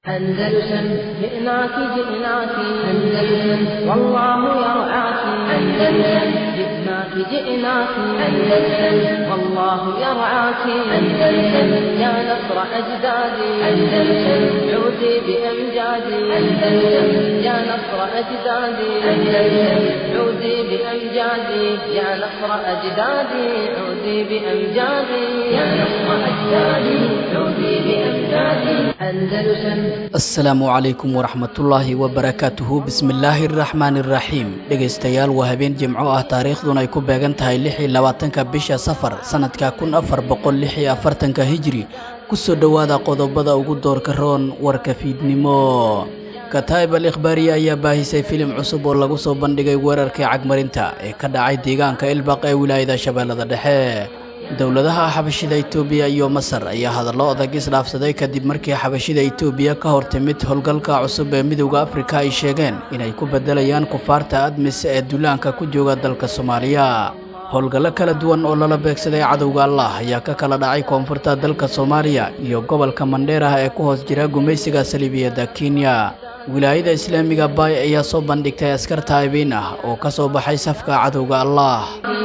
أندلسن جئناك جئناك أندلسن والله يرعاك أندلسن جئناك جئناك أندلسن والله يرعاك أندلسن يا نصر أجدادي أندلسن عودي بأمجادي أندلسن يا نصر أجدادي أندلسن عودي بأمجادي يا نصر أجدادي عودي بأمجادي يا نصر أجدادي عودي بأمجادي أندلسن asalaamu calaykum waraxmatullaahi wabarakaatuhu bismillaahi araxmaani iraxiim dhegaystayaal waa habeen jimco ah taariikhduna ay ku beegan tahay lix iyo labaatanka bisha safar sannadka kun afar boqol lix iyo afartanka hijri kusoo dhowaada qodobada ugu doorka roon warka fiidnimo kataa'ib al ikhbaariye ayaa baahisay filim cusub oo lagu soo bandhigay weerarkii cagmarinta ee ka dhacay deegaanka ilbaq ee wilaayada shabeellada dhexe dowladaha xabashida itoobiya iyo masar ayaa hadallo adag isdhaafsaday kadib markii xabashida itoobiya ka hor timid howlgalka cusub ee midowda afrika ay sheegeen inay ku beddelayaan kufaarta admis ee duulaanka ku jooga dalka soomaaliya howlgallo kala duwan oo lala beegsaday cadowga allah ayaa ka kala dhacay koonfurta dalka soomaaliya iyo gobolka mandheerah ee ku hoos jira gumaysiga saliibiyadda kenya wilaayada islaamiga baay ayaa soo bandhigtay askar taa'ibiin ah oo ka soo baxay safka cadowga allah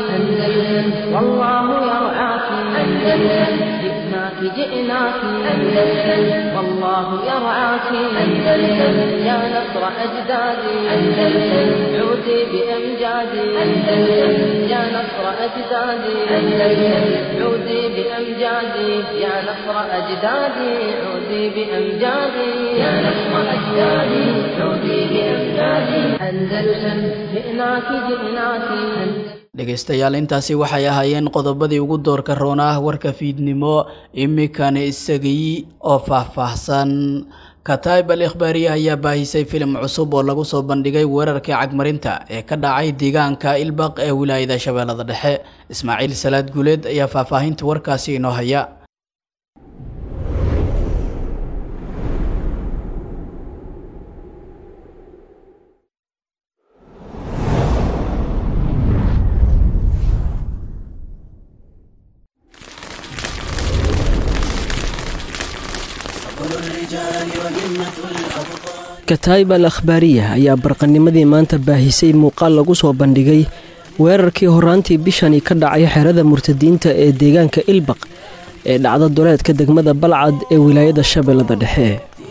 أندلسن والله يرعاك أندلسن جئناك جئناك أندلسن والله يرعاك أندلسن يا نصر أجدادي أندلسن عودي بأمجادي أندلسن يا نصر أجدادي أندلسن عودي بأمجادي يا نصر أجدادي عودي بأمجادي يا نصر أجدادي عودي بأمجادي أندلسن جئناك جئناك dhegaystayaal intaasi waxay ahaayeen qodobadii ugu doorka roon ah warka fiidnimo iminkana isagii oo faahfaahsan kataa'ib al ikhbaariye ayaa baahisay filim cusub oo lagu soo bandhigay weerarkii cagmarinta ee ka dhacay deegaanka ilbaq ee wilaayada shabeellada dhexe ismaaciil salaad guuleed ayaa faahfaahinta warkaasi inoo haya kataa'ib al akhbaariya ayaa barqanimadii maanta baahisay muuqaal lagu soo bandhigay weerarkii horaantii bishani ka dhacay xerada murtadiinta ee deegaanka ilbaq ee dhacda duleedka degmada balcad ee wilaayada shabeellada dhexe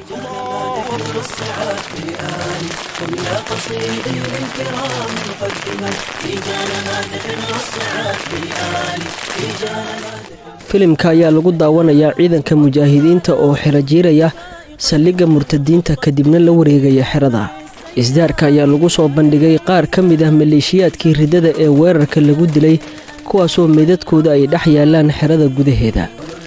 filimka ayaa lagu daawanayaa ciidanka mujaahidiinta oo xero jiiraya saldhigga murtadiinta kadibna la wareegaya xerada isdaarka ayaa lagu soo bandhigay qaar ka mid ah maleeshiyaadkii riddada ee weerarka lagu dilay kuwaasoo meydadkooda ay dhex yaalaan xerada gudaheeda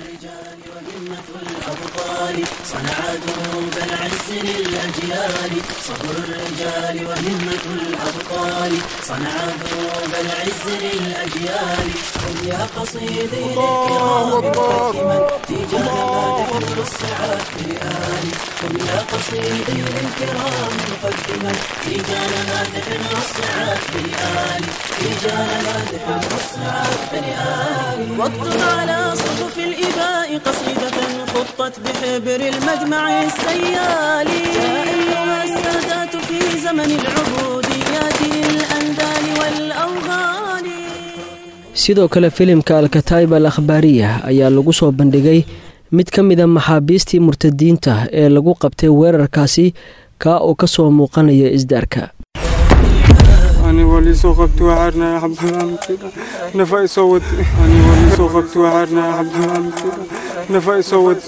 واكتب على صفوف الإباء قصيدة خطت بحبر المجمع السيالي يا أيها السادات في زمن العبوديات الأندال والأوغال sidoo kale filimka alkataa'ib al akhbaariya ayaa lagu soo bandhigay mid ka mid a maxaabiistii murtadiinta ee lagu qabtay weerarkaasi kaa oo ka soo muuqanaya isdaarka أنا ولي سوقت وعرنا يا حب كده نفاي صوت أنا ولي سوقت وعرنا يا حب كده نفاي صوت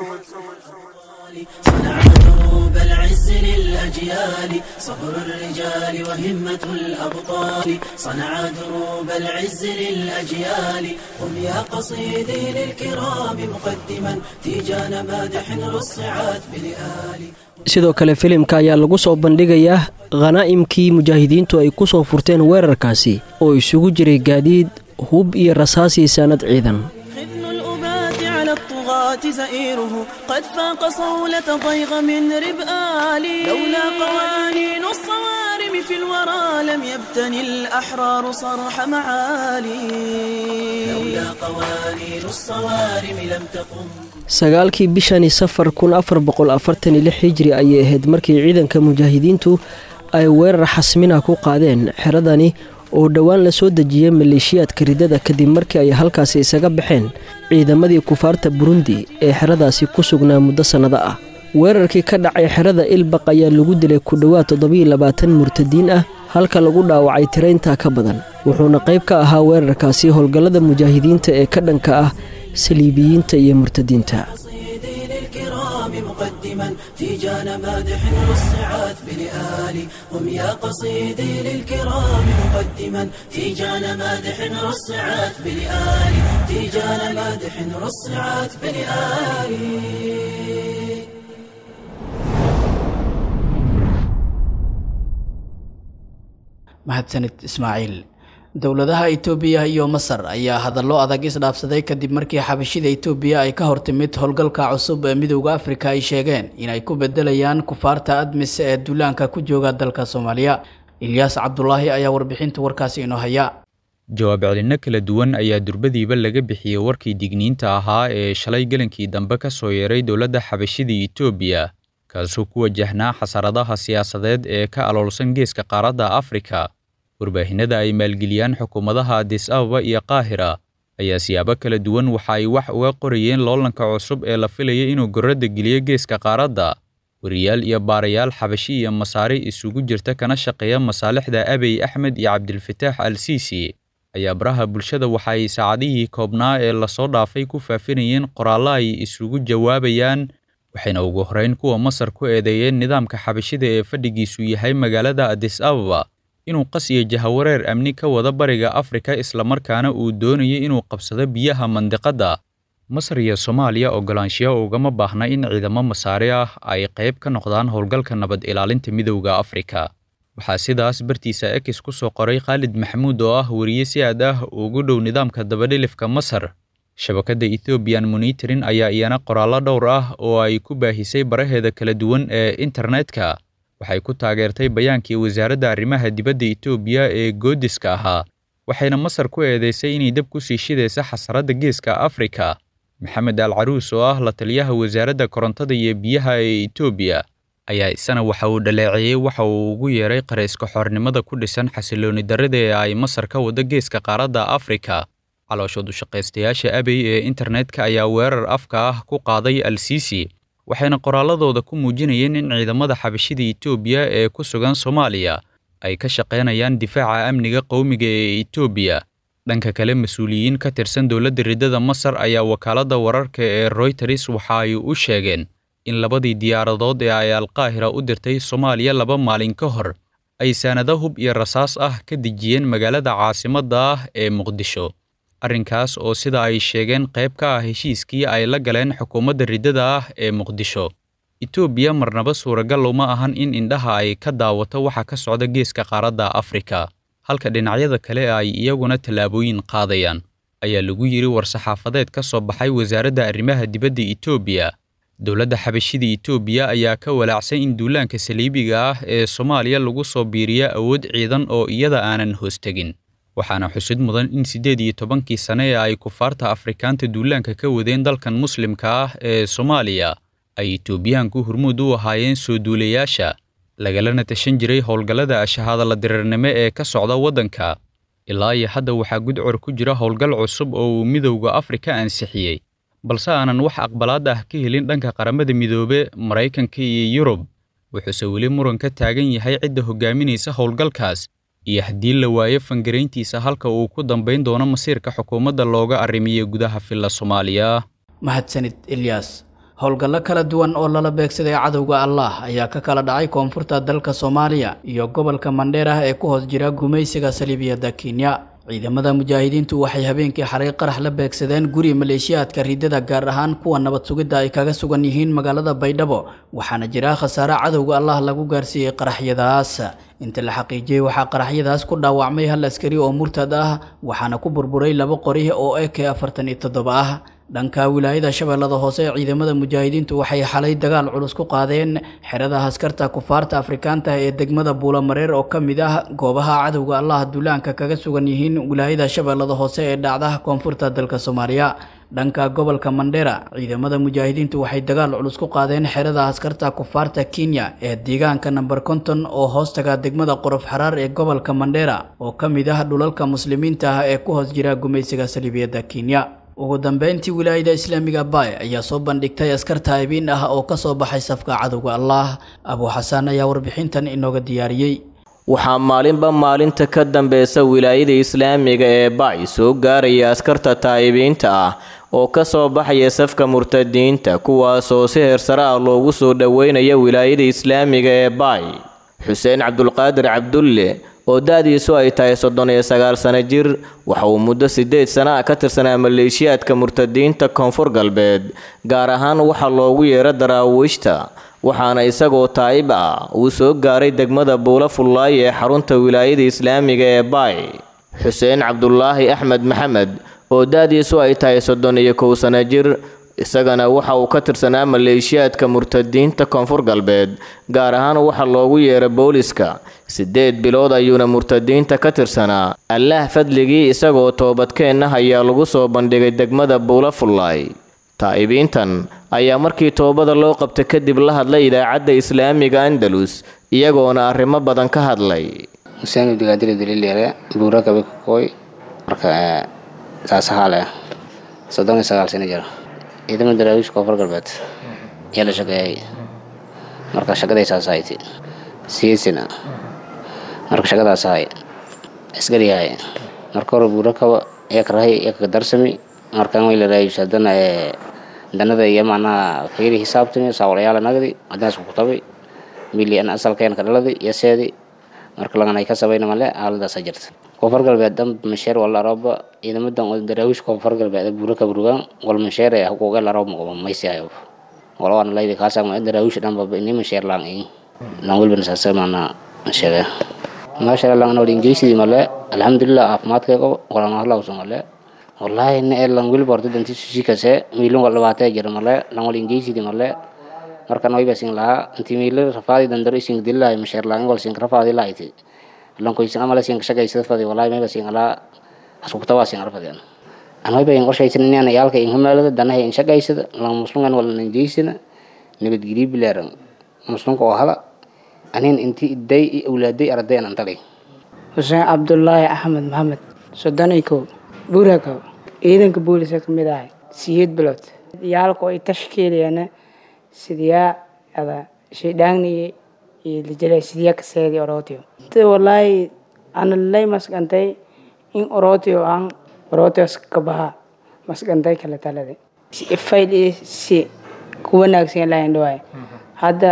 صنع دروب العز للأجيال صبر الرجال وهمة الأبطال صنع دروب العز للأجيال هم يا قصيدي للكرام مقدما تيجان مادح رصعت بلآل sidoo kale filimka ayaa lagu soo bandhigayaa khanaa'imkii mujaahidiintu ay ku soo furteen weerarkaasi oo isugu jiray gaadiid hub iyo rasaasii saanad ciidan خذن الأبات على الطغاة زئيره قد فاق صولة ضيغ من ربآلي لولا قوانين الصوارم العظيم في الورى لم يبتني الأحرار صرح معالي لولا قوانين الصوارم لم تقم sagaalkii bishani safar kun afar boqol afartan iyo lix hijri ayay ahayd markii ciidanka mujaahidiintu ay weerar xasmina ku qaadeen xeradani oo dhowaan la soo dejiyey maleeshiyaadka ridada kadib markii ay halkaasi isaga baxeen ciidamadii kufaarta burundi ee xeradaasi ku sugnaa muddo sannado ah weerarkii ka dhacay xerada ilbaq ayaa lagu dilay ku dhowaad toddobiyo labaatan murtadiin ah halka lagu dhaawacay tirayntaa ka badan wuxuuna qayb ka ahaa weerarkaasi howlgallada mujaahidiinta ee ka dhanka ah saliibiyiinta iyo murtadiinta قصيدي للكرام مقدما تيجان مادح والصعات بلآلي هم يا قصيدي للكرام مقدما تيجان مادح والصعات بلآلي تيجان مادح والصعات بلآلي mahadsanid ismaaciil dowladaha itoobiya iyo masar ayaa hadallo adag isdhaafsaday kadib markii xabashida itoobiya ay ka hortimid howlgalka cusub ee midowda afrika ay sheegeen inay ku bedelayaan kufaarta admis ee duulaanka ku jooga dalka soomaaliya ilyaas cabdulaahi ayaa warbixinta warkaasi inoo haya jawaab celinno kala duwan ayaa durbadiiba laga bixiyey warkii digniinta ahaa ee shalay gelankii dambe ka soo yeeray dowladda xabashida itoobiya kaasoo ku wajahnaa xasaradaha siyaasadeed ee ka aloolsan geeska qaaradda afrika warbaahinada ay maalgeliyaan xukuumadaha adis ababa iyo qaahira ayaa siyaabo kala duwan waxa ay wax uga qorayeen loolanka cusub ee la filaya inuu gorradda geliyo geeska qaaradda wariyaal iyo baarayaal xabashi iyo masaari isugu jirta kana shaqeeya masaalixda abiy axmed iyo cabdilfataax al siisi ayaa baraha bulshada waxa ay saacadihii koobnaa ee lasoo dhaafay ku faafinayeen qoraallo ay isugu jawaabayaan waxayna ugu horrayn kuwa masar ku eedeeyeen nidaamka xabashida ee fadhigiisu yahay magaalada adis ababa inuu qas iyo jahawareer amni ka wada bariga afrika islamarkaana uu doonayo inuu qabsado biyaha mandiqadda masar iyo soomaaliya ogolaanshiyo ugama baahna in ciidamo masaari ah ay qayb ka noqdaan howlgalka nabad ilaalinta midowda afrika waxaa sidaas bartiisa ekis ku soo qoray khaalid maxamuud oo ah weriye si aad ah ugu dhow nidaamka dabadhilifka masar shabakadda ethoobiyan monitorin ayaa iyana qoraallo dhowr ah oo ay ku baahisay baraheeda kala duwan ee internetka waxay ku taageertay bayaankii wasaaradda arrimaha dibadda etoobiya ee goodiska ahaa waxayna masar ku eedeysay inay dab ku sii shidaysa xasaradda geeska afrika maxamed al caruus oo ah la taliyaha wasaaradda korontada iyo biyaha ee etoobiya ayaa isana waxa uu dhaleeceeyey waxa uu ugu yeeray qarayska xornimada ku dhisan xasilooni darrida ee ay masar ka wado geeska qaaradda afrika calooshood ushaqaystayaasha abey ee internetka ayaa weerar afka ah ku qaaday al siisi waxayna qoraalladooda ku muujinayeen in ciidamada xabashida etoobiya ee ku sugan soomaaliya ay ka shaqaynayaan difaaca amniga qowmiga ee etoobiya dhanka kale mas-uuliyiin ka tirsan dowladda riddada masar ayaa wakaaladda wararka ee royters waxa ay u sheegeen in labadii diyaaradood ee ay alqaahira u dirtay soomaaliya laba maalin ka hor ay saanado hub iyo rasaas ah ka dejiyeen magaalada caasimadda ah ee muqdisho arrinkaas oo sida ay sheegeen qayb ka ah heshiiskii ay la galeen xukuumadda riddada ah ee muqdisho etoobiya marnaba suuragal uma ahan in indhaha ay ka daawato waxa ka socda geeska qaaradda afrika halka dhinacyada kale ay iyaguna tallaabooyin qaadayaan ayaa lagu yidhi war-saxaafadeed ka soo baxay wasaaradda arrimaha dibadda etoobiya dowladda xabashida etoobiya ayaa ka walaacsan in duulaanka saliibiga ah ee soomaaliya lagu soo biiriya awood ciidan oo iyada aanan hoostegin waxaana xusid mudan in siddeed iyo tobankii sane ee ay kufaarta afrikaanta duulaanka ka wadeen dalkan muslimka ah ee soomaaliya ay etoobiyaanku hormuud u ahaayeen soo duulayaasha lagalana tashan jiray howlgallada ashahaadala diriirnimo ee ka socda waddanka ilaa iyo hadda waxaa gudcor ku jira howlgal cusub oo uu midowda afrika ansixiyey balse aanan wax aqbalaad ah ka helin dhanka qaramada midoobe maraykanka iyo yurub wuxuuse weli muran ka taagan yahay cidda hogaaminaysa howlgalkaas iyo haddii la waayo fangarayntiisa halka uu ku dambayn doono masiirka xukuumadda looga arrimiyo gudaha filla soomaaliya mahadsanid ilyaas howlgallo kala duwan oo lala beegsaday cadowga allah ayaa ka kala dhacay koonfurta dalka soomaaliya iyo gobolka mandheer ah ee ku hoos jira gumaysiga saliibiyadda kenya ciidamada mujaahidiintu waxay habeenkii xalay qarax la beegsadeen guri maleeshiyaadka riddada gaar ahaan kuwa nabad sugidda ay kaga sugan yihiin magaalada baydhabo waxaana jira khasaare cadowga allah lagu gaarsiiyey qaraxyadaas inta la xaqiijiyey waxaa qaraxyadaas ku dhaawacmay hal askari oo murtad ah waxaana ku burburay laba qori oo ek afartan iyo toddoba ah dhanka wilaayada shabeellada hoose ee ciidamada mujaahidiintu waxay xalay dagaal culus ku qaadeen xerada askarta kufaarta afrikaanta ee degmada buulamareer oo ka mid ah goobaha cadowga allah duulaanka kaga sugan yihiin wilaayada shabeellada hoose ee dhacda koonfurta dalka soomaaliya dhanka gobolka mandheera ciidamada mujaahidiintu waxay dagaal culus ku qaadeen xerada askarta kufaarta kenya ee deegaanka namber konton oo hoostaga degmada qorof xaraar ee gobolka mandheera oo ka mid ah dhulalka muslimiinta ah ee ku hoos jira gumaysiga saliibiyadda kenya ugu dambeyntii wilaayada islaamiga baay ayaa soo bandhigtay askar taa'ibiin ah oo ka soo baxay safka cadowga allah abuu xasaan ayaa warbixintan inooga diyaariyey waxaa maalinba maalinta ka dambeysa wilaayada islaamiga ee bacy soo gaaraya askarta taa'ibiinta ah oo ka soo baxaya safka murtadiinta kuwaasoo si heersare ah loogu soo dhoweynaya wilaayada islaamiga ee bacy xuseen cabdulqaadir cabdulle oo da-diisu ay tahay soddon iyo sagaal sano jir waxa uu muddo siddeed sana ah ka tirsanaa maleeshiyaadka murtadiinta koonfur galbeed gaar ahaan waxaa loogu yeero daraawiishta waxaana isagoo taa'ib ah uu soo gaaray degmada buula fullaay ee xarunta wilaayada islaamiga ee baay xuseen cabdulaahi axmed maxamed oo da-diisu ay tahay soddon iyo kow sano jir isagana waxa uu ka tirsanaa maleeshiyaadka murtadiinta koonfur galbeed gaar ahaan waxaa loogu yeeray booliska siddeed bilood ayuuna murtadiinta ka tirsanaa allaah fadligii isagoo toobadkeenna ayaa lagu soo bandhigay degmada buula fullaay taa'ibiintan ayaa markii toobada loo qabtay kadib la hadlay idaacadda islaamiga andalus iyagoona arrimo badan ka hadlay xuseen abdigaadiri daliilyare buura kabe kokoy marka saasahaale soddon iyo sagaal sano jira ciidamada daraawiish koonfur galbeed ayaa la shaqeeyay marka shaqaday saas ahayti siisina marka shaqadaas ahay isgariyahay marka hore buura kaba yakarahay yakaga darsami markan way la raayis haddana danada iyo macnaha fiiri xisaabtami saawalayaala nagdi haddana isku kutabay mili an asalkeen ka dhaladi iyo seedi marka lagan ay ka sabayna male aaladaasa jirta koonfur galbeed dhan masheer wala arooba ciidamadan oo daraawiish koonfur galbeed buura ka burugaan wal masheer ee huquuqee la aroob maqabo maysi hayo wala waana laydi kaasaan ma daraawiish dhan baba ini masheer laan in laan welbana saasa maana sheege maasha allah anoo ingiriisidii male alxamdulilah caafimaadkeego walana halawso male wallahi ne ee lan wilba horta danti susikase miilun wal dhabaatee jira male lan wal ingiriisidii male markan wayba sin lahaa inti miila rafaadi dandaro ising dillahay masheer laan wal sin rafaadi lahayti lankoysan amala sin shaqaysada fadi wallahi mayba sin alaa asukutawaa sin arfadian an wayba in qorshaysan inaan yaalka in humaalada danahay in shaqaysada lan musliman wal nanjeysana nabadgelyo bilaaran muslimka oo hala anin inti iday i awlaaday arday aan antagay xuseen cabdulaahi axmed maxamed soddon iyo kow buurakaw ciidanka booliska ka mid ahay siyeed bilood yaalka ay tashkiilayana sidiyaa ada shaydhaangniye iyo lijale sidiyaa kaseedi orotio te walaahi ana lay masgantay in orotio aan orotios ka baha masgantay kala talade si ifayl iyo si ku wanaagsan ilahay dhawaay hadda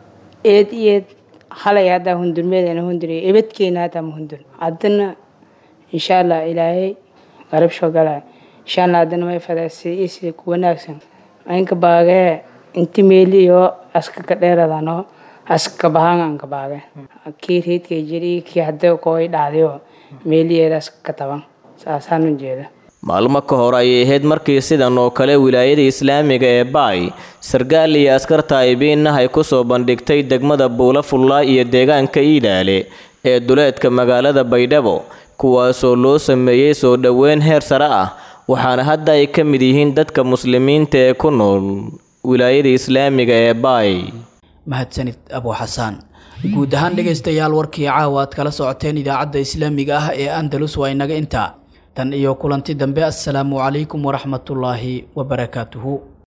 eed iyeed halay haddaa hundurmeedana hunduriyo ebadkeena hataa ma hundur haddana insha allah ilaahay garab soo galay insha allah haddana may fadaa si isi ku wanaagsan aynka baagee inti meeli iyo aska ka dheeradano aska bahaan aan ka baage kii reedkay jiri kii hadda kooy dhacdayo meeliyeeda aska ka taban saasaan u jeeda maalmo ka hor ayay ahayd markii sidan oo kale wilaayada islaamiga ee baay sargaal iyo askar taa'ibiinah ay ku soo bandhigtay degmada buula fullaa iyo deegaanka iidhaale ee duleedka magaalada baydhabo kuwaasoo loo sameeyey soo dhoweyn heer sare ah waxaana hadda ay ka mid yihiin dadka muslimiinta ee ku nool wilaayada islaamiga ee baay mahadsanid abuu xasaan guud ahaan dhegaystayaal warkii caawa aad kala socoteen idaacadda islaamiga ah ee andalus waa inaga intaa tan iyo kulanti dambe assalaamu calaykum waraxmatullaahi wabarakaatuhu